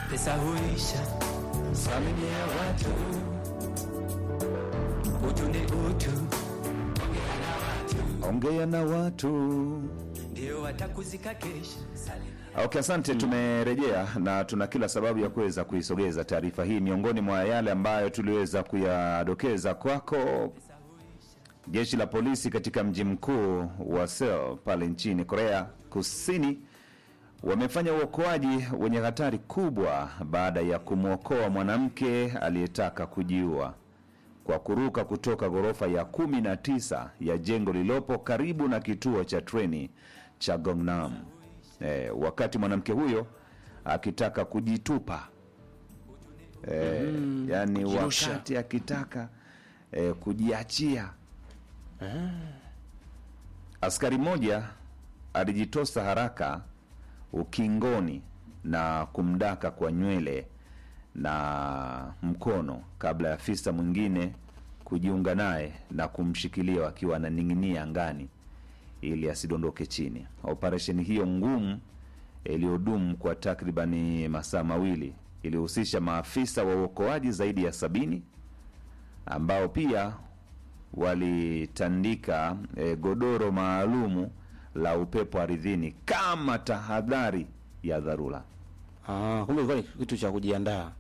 pesa huisha, salimia watu, utu ni utu, ongea na watu, ongea na watu. ndio watakuzika kesho. Salimia Okay, asante. Tumerejea na tuna kila sababu ya kuweza kuisogeza taarifa hii. Miongoni mwa yale ambayo tuliweza kuyadokeza kwako, jeshi la polisi katika mji mkuu wa Seoul pale nchini Korea Kusini wamefanya uokoaji wenye hatari kubwa baada ya kumwokoa mwanamke aliyetaka kujiua kwa kuruka kutoka ghorofa ya kumi na tisa ya jengo lililopo karibu na kituo cha treni cha Gangnam e, wakati mwanamke huyo akitaka kujitupa e, yani kujirusha. wakati akitaka e, kujiachia askari mmoja alijitosa haraka ukingoni na kumdaka kwa nywele na mkono kabla ya afisa mwingine kujiunga naye na kumshikilia akiwa ananing'inia angani ili asidondoke chini. Operesheni hiyo ngumu iliyodumu kwa takribani masaa mawili ilihusisha maafisa wa uokoaji zaidi ya sabini ambao pia walitandika e, godoro maalumu la upepo ardhini kama tahadhari ya dharura. Ah, kumbe ilikuwa ni kitu cha kujiandaa.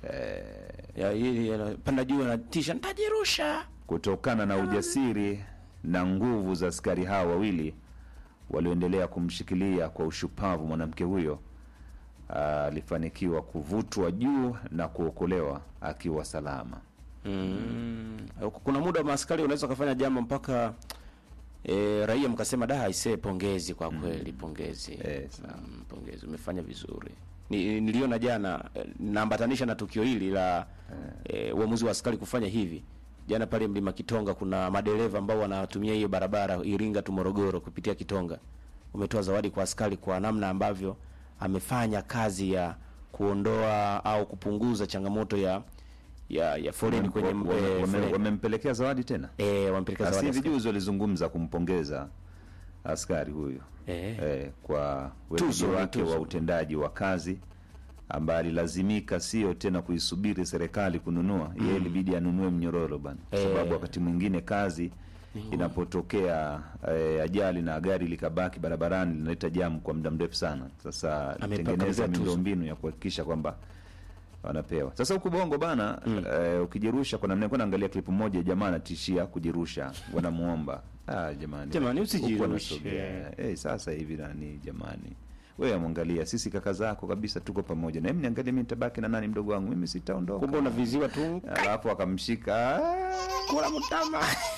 Ya hili ya- panda juu na tisha nitajirusha. Kutokana na ujasiri na nguvu za askari hao wawili walioendelea kumshikilia kwa ushupavu, mwanamke huyo alifanikiwa kuvutwa juu na kuokolewa akiwa salama. Mm. Kuna muda maaskari unaweza kufanya jambo mpaka e, raia mkasema da aisee, pongezi kwa kweli, pongezi Eh, sawa. mm, pongezi, umefanya vizuri. Ni, niliona jana eh, naambatanisha na tukio hili la eh, uamuzi wa askari kufanya hivi jana pale Mlima Kitonga, kuna madereva ambao wanatumia hiyo barabara Iringa tu Morogoro kupitia Kitonga, umetoa zawadi kwa askari kwa namna ambavyo amefanya kazi ya kuondoa au kupunguza changamoto ya ya, ya foleni kwenye Wame- wame- eh, wame- foleni. wamempelekea zawadi tena. Eh, wampeleka Asi zawadi hivi askari. juzi walizungumza kumpongeza askari huyu Eh. eh, kwa weledi Tuzo, ni wake tuzo. wa utendaji wa kazi ambaye alilazimika sio tena kuisubiri serikali kununua yeye ilibidi anunue mnyororo bana kwa Eh. sababu wakati mwingine kazi inapotokea eh, ajali na gari likabaki barabarani linaleta jamu kwa muda mrefu sana sasa Amepakabidhiwa tengeneza tuzo. miundombinu ya kuhakikisha kwamba wanapewa sasa huku bongo bana eh, ukijirusha kwa namna nilikuwa naangalia klipu moja jamaa anatishia kujirusha wanamuomba ah, jamani Jamani, Huku usijirushe. wanasogea. Eh, sasa hivi nani jamani wewe amwangalia sisi kaka zako kabisa tuko pamoja na mimi niangalie mimi nitabaki na nani mdogo wangu mimi sitaondoka kumbe unaviziwa tu alafu akamshika ah, kula mtama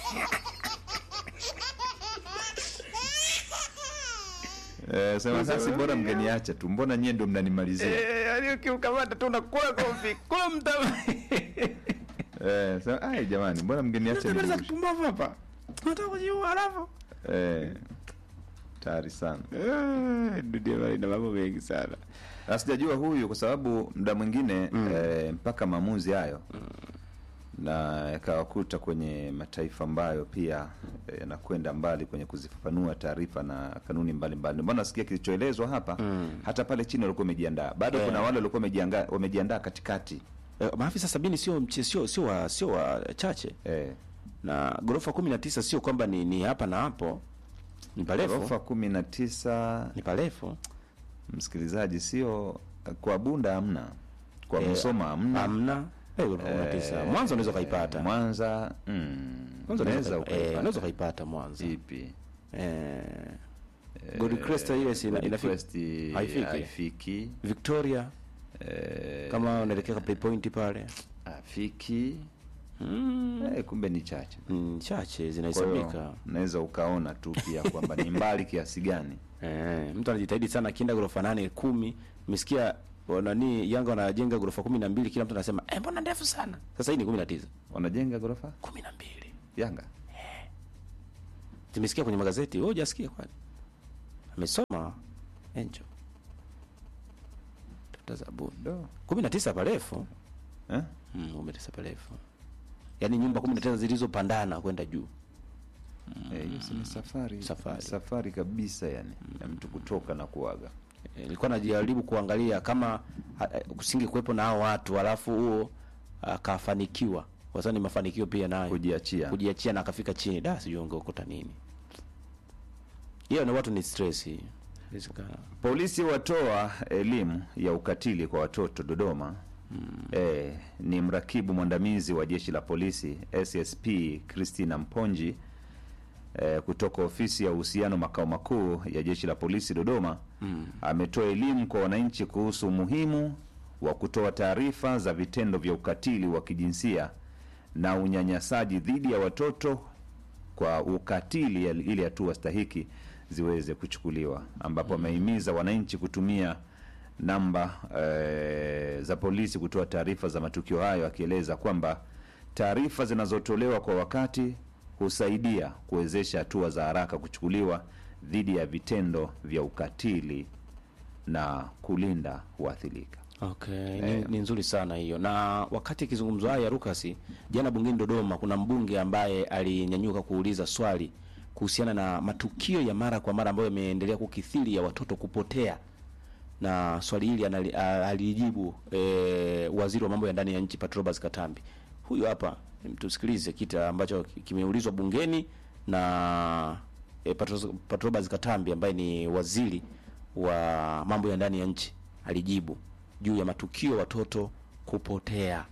eh, sema sasa bora mngeniacha tu mbona nyie ndo mnanimalizia yaani ukiukamata tu unakula kofi kula mtama eh, sema ai jamani mbona mngeniacha Tabia za nirushe?" kipumbavu hapa unataka kujiua alafu eh, tayari sana Eh, dunia bali ina mambo mengi sana na sijajua huyu kwa sababu muda mwingine eh, mpaka maamuzi hayo na yakawakuta kwenye mataifa ambayo pia eh, yanakwenda mbali kwenye kuzifafanua taarifa na kanuni mbalimbali. Ndio maana nasikia kilichoelezwa hapa hata pale chini walikuwa wamejiandaa, bado Eh. kuna wale walikuwa wamejiandaa wamejiandaa katikati Eh, maafisa sabini sio mche sio sio wa sio wachache eh, na ghorofa kumi na tisa sio kwamba ni, ni hapa na hapo ni parefu ghorofa kumi na tisa ni parefu msikilizaji, sio kwa Bunda hamna, kwa Eh, Msoma hamna, hamna eh, ghorofa kumi na tisa Eh, mwanzo unaweza ukaipata Mwanza mm, Mwanzo unaweza unaweza ukaipata. Eh, unaweza ukaipata ukaipata mwanzo ipi? eh Gold Crest ile si ina- Gold inafika Crest Haifiki. haifiki Victoria eh, kama unaelekea Play Point pale afiki mm, eh, kumbe ni chache mm, chache Kwa hiyo, zinahesabika unaweza ukaona tu pia kwamba ni mbali kiasi gani eh, mtu anajitahidi sana akienda ghorofa nane kumi umesikia nani Yanga wanajenga ghorofa kumi na mbili kila mtu anasema eh, mbona ndefu sana sasa hii ni kumi na tisa wanajenga ghorofa kumi na mbili Yanga zimesikia kwenye magazeti wewe hujasikia kwani amesoma enjo tafuta zabuni do kumi na tisa parefu eh? mm, kumi na tisa parefu yaani nyumba kumi na tisa zilizopandana kwenda juu Eh, hiyo si ni safari Safari. safari kabisa yani ya mtu kutoka na kuaga Eh, nilikuwa najaribu kuangalia kama ha- ha- kusinge kuwepo na hao watu alafu huo akafanikiwa kwa sababu ni mafanikio pia nayo Kujiachia. kujiachia na akafika chini da sijui ungekuta nini hiyo ni watu ni stress hii Hizi ka- Polisi watoa elimu ya ukatili kwa watoto Dodoma. Eh, ni mrakibu mwandamizi wa jeshi la polisi SSP Christina Mponji eh, kutoka ofisi ya uhusiano makao makuu ya jeshi la polisi Dodoma ametoa elimu kwa wananchi kuhusu umuhimu wa kutoa taarifa za vitendo vya ukatili wa kijinsia na unyanyasaji dhidi ya watoto kwa ukatili ya- ili hatua stahiki ziweze kuchukuliwa, ambapo amehimiza wananchi kutumia namba eh, za polisi kutoa taarifa za matukio hayo, akieleza kwamba taarifa zinazotolewa kwa wakati husaidia kuwezesha hatua za haraka kuchukuliwa dhidi ya vitendo vya ukatili na kulinda waathirika. Okay, ni, ni nzuri sana hiyo. Na wakati ikizungumzwa haya Lucas, jana bungeni Dodoma, kuna mbunge ambaye alinyanyuka kuuliza swali kuhusiana na matukio ya mara kwa mara ambayo yameendelea kukithiri ya watoto kupotea, na swali hili anali- a- alijibu e, waziri wa mambo ya ndani ya nchi Patrobas Katambi. Huyu hapa tusikilize kita ambacho kimeulizwa bungeni na e, Patros- Patrobas Katambi ambaye ni waziri wa mambo ya ndani ya nchi alijibu juu ya matukio watoto kupotea.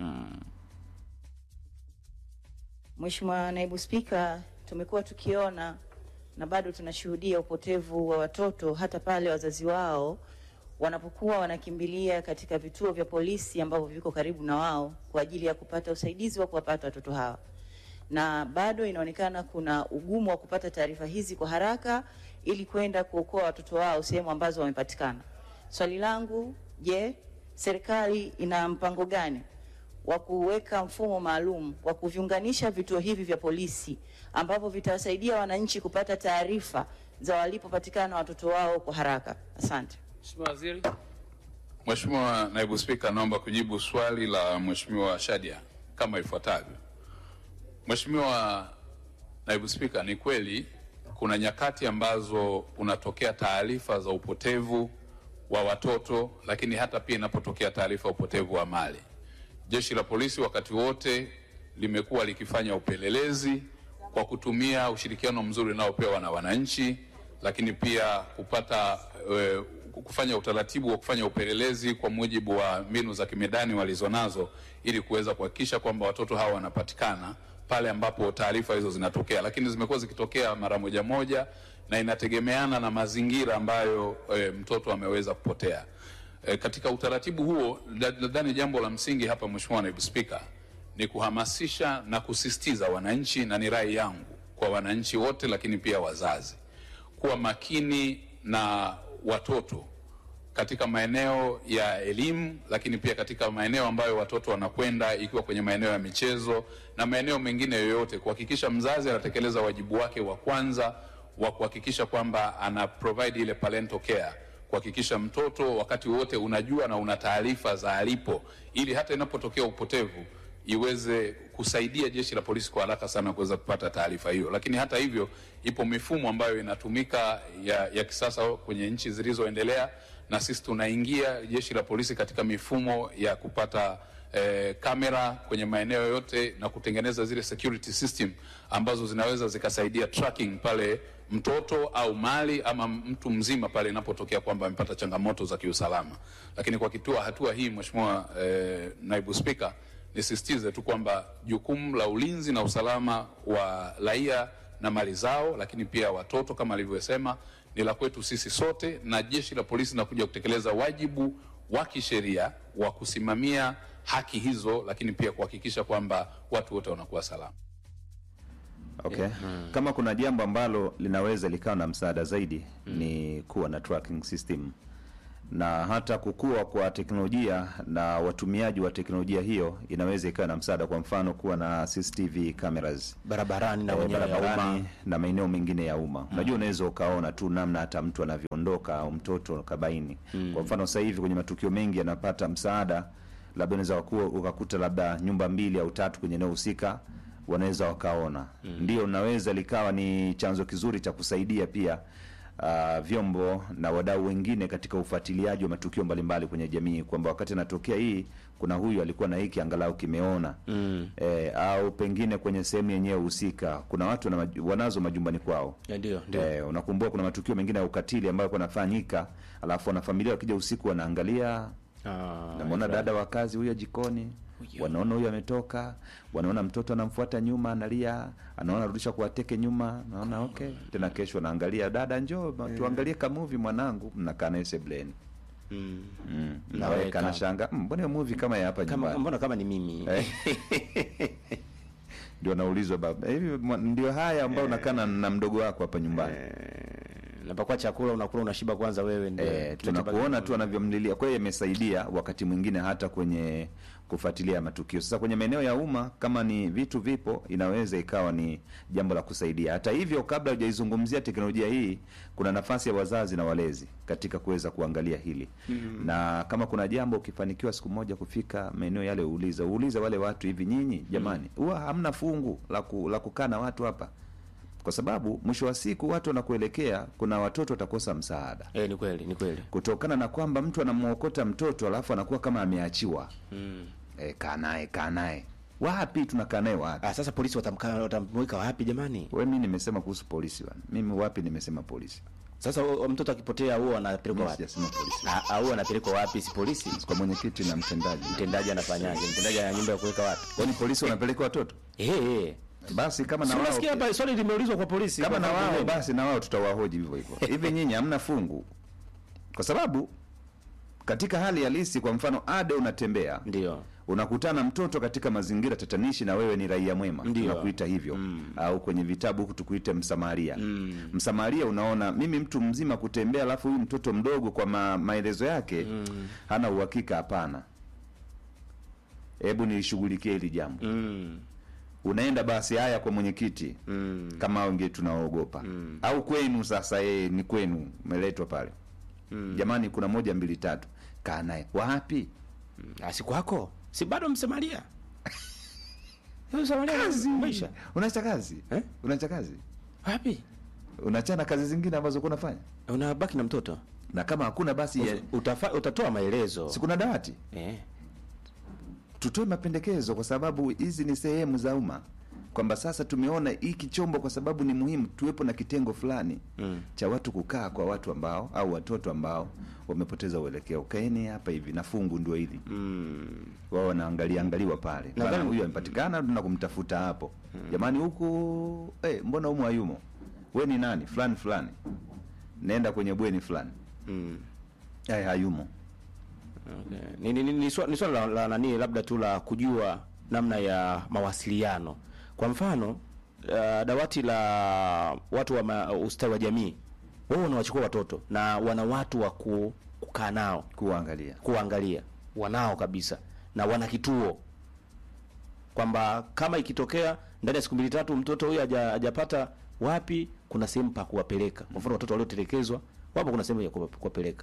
Mheshimiwa Naibu Spika, tumekuwa tukiona na bado tunashuhudia upotevu wa watoto hata pale wazazi wao wanapokuwa wanakimbilia katika vituo vya polisi ambavyo viko karibu na wao kwa ajili ya kupata usaidizi wa kuwapata watoto hawa, na bado inaonekana kuna ugumu wa kupata taarifa hizi kwa haraka ili kwenda kuokoa watoto wao sehemu ambazo wamepatikana. Swali langu, je, serikali ina mpango gani wa kuweka mfumo maalum wa kuviunganisha vituo hivi vya polisi ambavyo vitawasaidia wananchi kupata taarifa za walipopatikana watoto wao kwa haraka. Asante. Mheshimiwa Waziri. Mheshimiwa Naibu Spika, naomba kujibu swali la Mheshimiwa Shadia kama ifuatavyo. Mheshimiwa Naibu Spika, ni kweli kuna nyakati ambazo unatokea taarifa za upotevu wa watoto, lakini hata pia inapotokea taarifa ya upotevu wa mali. Jeshi la polisi wakati wote limekuwa likifanya upelelezi kwa kutumia ushirikiano mzuri unaopewa na wananchi, lakini pia kupata e, kufanya utaratibu wa kufanya upelelezi kwa mujibu wa mbinu za kimedani walizonazo ili kuweza kuhakikisha kwamba watoto hawa wanapatikana pale ambapo taarifa hizo zinatokea, lakini zimekuwa zikitokea mara moja moja na inategemeana na mazingira ambayo e, mtoto ameweza kupotea. E, katika utaratibu huo na- nadhani jambo la msingi hapa, Mheshimiwa Naibu Spika, ni kuhamasisha na kusisitiza wananchi, na ni rai yangu kwa wananchi wote, lakini pia wazazi kuwa makini na watoto katika maeneo ya elimu, lakini pia katika maeneo ambayo watoto wanakwenda, ikiwa kwenye maeneo ya michezo na maeneo mengine yoyote, kuhakikisha mzazi anatekeleza wajibu wake wa kwanza wa kuhakikisha kwamba ana provide ile parental care, kuhakikisha mtoto wakati wote unajua na una taarifa za alipo, ili hata inapotokea upotevu iweze kusaidia jeshi la polisi kwa haraka sana kuweza kupata taarifa hiyo. Lakini hata hivyo, ipo mifumo ambayo inatumika ya, ya kisasa kwenye nchi zilizoendelea, na sisi tunaingia jeshi la polisi katika mifumo ya kupata eh, kamera kwenye maeneo yote na kutengeneza zile security system ambazo zinaweza zikasaidia tracking pale mtoto au mali ama mtu mzima pale inapotokea kwamba amepata changamoto za kiusalama. Lakini kwa kitua hatua hii, Mheshimiwa eh, Naibu Spika, nisisitize tu kwamba jukumu la ulinzi na usalama wa raia na mali zao, lakini pia watoto kama alivyosema, ni la kwetu sisi sote, na jeshi la polisi linakuja kutekeleza wajibu wa kisheria wa kusimamia haki hizo, lakini pia kuhakikisha kwamba watu wote wanakuwa salama. Okay. Kama kuna jambo ambalo linaweza likawa na msaada zaidi ni kuwa na tracking system na hata kukua kwa teknolojia na watumiaji wa teknolojia hiyo inaweza ikawa na msaada. Kwa mfano kuwa na CCTV cameras Barabarani na eh, wenyewe ya barabarani umma. na maeneo mengine ya umma. Unajua, unaweza ukaona tu namna hata mtu anavyoondoka au mtoto kabaini. Kwa mfano sasa hivi kwenye matukio mengi yanapata msaada, labda unaweza kuwa ukakuta labda nyumba mbili au tatu kwenye eneo husika wanaweza wakaona. Ndio, unaweza likawa ni chanzo kizuri cha kusaidia pia uh, vyombo na wadau wengine katika ufuatiliaji wa matukio mbalimbali kwenye jamii kwamba wakati anatokea hii kuna huyu alikuwa na hiki angalau kimeona Mm. eh, au pengine kwenye sehemu yenyewe husika kuna watu wana, maju- wanazo majumbani kwao Ya, Ndio, ndio. Eh, unakumbuka kuna matukio mengine ya ukatili ambayo yalikuwa yanafanyika, alafu wanafamilia wakija usiku wanaangalia, Ah, namwona right. dada wa kazi huyo jikoni, Huyo. wanaona huyo ametoka, wanaona mtoto anamfuata nyuma analia, anaona arudisha kuwateke nyuma, naona okay. Tena kesho anaangalia, dada njoo tuangalie kamuvi mwanangu, mnakaa naye sebleni Mm. mm. Naweka. naweka nashanga mm, mbona hiyo movie kama ya hapa Kama nyumbani mbona kama ni mimi. Eh. ndio naulizwa baba hivi mwa- ndio haya ambao unakaa na- na mdogo wako hapa nyumbani Napakwa chakula unakula unashiba kwanza wewe ndio. Eh, Kinachobaki- tunakuona tu anavyomlilia. Kwa hiyo imesaidia wakati mwingine hata kwenye kufuatilia matukio. Sasa kwenye maeneo ya umma, kama ni vitu vipo, inaweza ikawa ni jambo la kusaidia. Hata hivyo, kabla hujaizungumzia teknolojia hii, kuna nafasi ya wazazi na walezi katika kuweza kuangalia hili na kama kuna jambo ukifanikiwa siku moja kufika maeneo yale, uulize uulize wale watu, hivi nyinyi jamani, huwa hamna fungu la ku- la kukaa na watu hapa kwa sababu mwisho wa siku watu wanakuelekea, kuna watoto watakosa msaada Eh, ni kweli, ni kweli. kutokana na kwamba mtu anamwokota mtoto alafu anakuwa kama ameachiwa. Mm. E, kaa naye kaa naye wapi? tunakaa naye wapi? Ah, sasa polisi watamka watamweka wapi jamani? We, mi nimesema kuhusu polisi bwana. Mimi wapi nimesema polisi? Sasa o- o- mtoto akipotea huo anapelekwa Mimi wapi? sijasema polisi, Ah, ah, huo anapelekwa wapi? Si polisi. kwa mwenyekiti na mtendaji. Mtendaji anafanyaje? Mtendaji ana nyumba ya kuweka watu. Kwani polisi wanapeleka watoto? Eh, eh. Basi kama na Si wao unasikia hapa swali limeulizwa kwa polisi. kama kwa na wao sababu- basi na wao tutawahoji hivyo hivyo. Hivi nyinyi hamna fungu? Kwa sababu katika hali halisi, kwa mfano ade unatembea Ndio. unakutana mtoto katika mazingira tatanishi na wewe ni raia mwema Ndio. tunakuita hivyo Mm. au kwenye vitabu huku tukuite msamaria Mm. msamaria unaona mimi mtu mzima kutembea alafu huyu mtoto mdogo kwa ma, maelezo yake hana uhakika hapana hebu nilishughulikie hili jambo Mm. unaenda basi haya kwa mwenyekiti Mm. kama wengi tunaogopa au kwenu sasa yeye ni kwenu umeletwa pale jamani kuna moja mbili tatu kaa naye wapi Ah, si kwako. Si bado msemalia. Msemalia maisha. unaacha kazi Eh? unaacha kazi Wapi? unachana kazi zingine ambazo kuna unafanya Unabaki na mtoto. na kama hakuna basi ya, Utafa, utatoa maelezo. si kuna dawati Eh. tutoe mapendekezo kwa sababu hizi ni sehemu za umma kwamba sasa tumeona hiki chombo kwa sababu ni muhimu tuwepo na kitengo fulani Mm. cha watu kukaa kwa watu ambao au watoto ambao wamepoteza uelekeo kaeni hapa hivi na fungu ndio hili Mm. wao wanaangalia angaliwa pale bwana Nadhani- huyu amepatikana tuna kumtafuta hapo jamani huku eh, mbona humu hayumo we ni nani fulani fulani nenda kwenye bweni fulani Mm. eh, hayumo Okay. Ni, ni, ni, ni swa- ni swala la, la nani labda tu la kujua namna ya mawasiliano. Kwa mfano uh, dawati la watu wa ma, ustawi wa jamii wao wanawachukua watoto na wana watu wa ku, kukaa nao kuangalia kuangalia, wanao kabisa na wana kituo kwamba kama ikitokea ndani ya siku mbili tatu mtoto huyu haja- hajapata wapi, kuna sehemu pa kuwapeleka. Kwa mfano watoto waliotelekezwa wapo, kuna sehemu ya kuwa- kuwapeleka.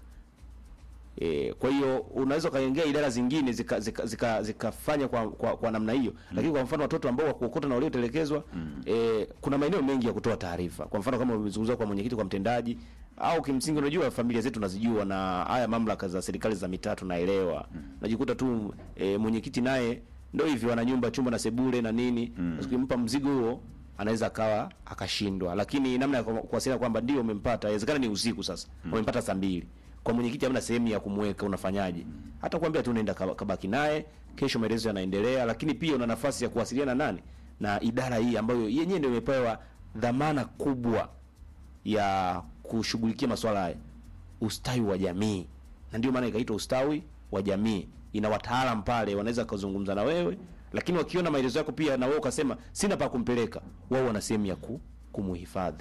E, kwa hiyo unaweza ukaingia idara zingine zikafanya zika, zika, zikafanya kwa, kwa, kwa namna hiyo lakini kwa mfano watoto ambao wakuokota na waliotelekezwa e, kuna maeneo mengi ya kutoa taarifa. Kwa mfano kama umezungumza kwa mwenyekiti, kwa mtendaji au kimsingi, unajua familia zetu nazijua, na haya mamlaka za serikali za mitaa tunaelewa. Najikuta tu e, mwenyekiti naye ndio hivi, wana nyumba chumba na sebule na nini, ukimpa mzigo huo anaweza akawa akashindwa, lakini namna ya ku- kuwasiliana kwamba ndio umempata, inawezekana ni usiku sasa, umempata saa mbili kwa mwenyekiti hamna sehemu ya kumweka, unafanyaje? Hata kuambia tu nenda kaba- kabaki naye, kesho maelezo yanaendelea, lakini pia una nafasi ya kuwasiliana nani na idara hii ambayo yenyewe ndio imepewa dhamana kubwa ya kushughulikia masuala haya, ustawi wa jamii, na ndio maana ikaitwa ustawi wa jamii. Ina wataalam pale, wanaweza kuzungumza na wewe, lakini wakiona maelezo yako pia na wewe ukasema sina pa kumpeleka, wao wana sehemu ya ku, kumuhifadhi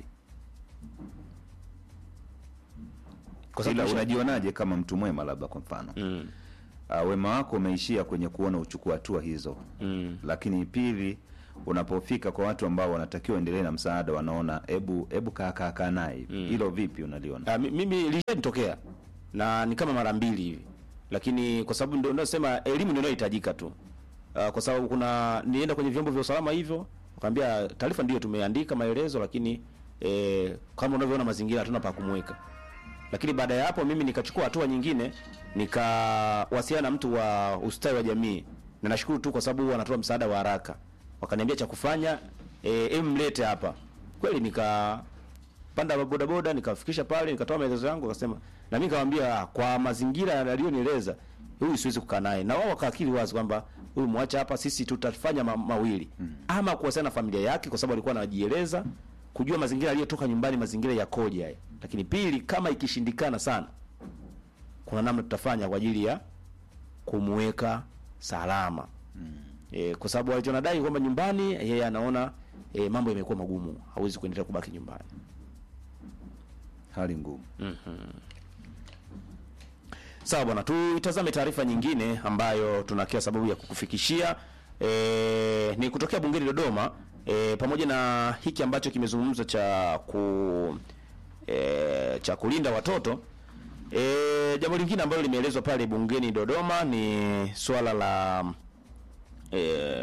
kwa ila sababu unajionaje kama mtu mwema labda kwa mfano mm, uh, wema wako umeishia kwenye kuona uchukua hatua hizo mm. lakini pili unapofika kwa watu ambao wanatakiwa endelee na msaada wanaona hebu hebu kaa kaa kaa naye hivi. hilo vipi unaliona Ah, mi- mimi lishanitokea na ni kama mara mbili hivi, lakini kwa sababu ndio nasema elimu ndio inayohitajika tu. Uh, kwa sababu kuna nienda kwenye vyombo vya usalama hivyo, wakaambia taarifa ndio tumeandika maelezo, lakini e, kama unavyoona mazingira hatuna pa kumweka lakini baada ya hapo mimi nikachukua hatua nyingine nikawasiliana na mtu wa ustawi wa jamii na nashukuru tu kwa sababu huwa anatoa msaada wa haraka wakaniambia cha kufanya eh, em mlete hapa kweli nikapanda bodaboda nikafikisha pale nikatoa maelezo yangu akasema na mimi nikamwambia "Ah, kwa mazingira yaliyonieleza huyu siwezi kukaa naye na wao wakaakili wazi kwamba huyu mwacha hapa sisi tutafanya ma mawili ama kuwasiliana na familia yake kwa sababu alikuwa anajieleza kujua mazingira aliyotoka nyumbani mazingira yakoje haya lakini pili kama ikishindikana sana kuna namna tutafanya kwa ajili ya kumweka salama e, kwa sababu alichonadai kwamba nyumbani yeye anaona e, mambo yamekuwa magumu hawezi kuendelea kubaki nyumbani hali ngumu sawa bwana tuitazame taarifa nyingine ambayo tuna kila sababu ya kukufikishia e, ni kutokea bungeni dodoma e, pamoja na hiki ambacho kimezungumzwa cha ku e, cha kulinda watoto e, jambo lingine ambalo limeelezwa pale bungeni dodoma ni swala la e,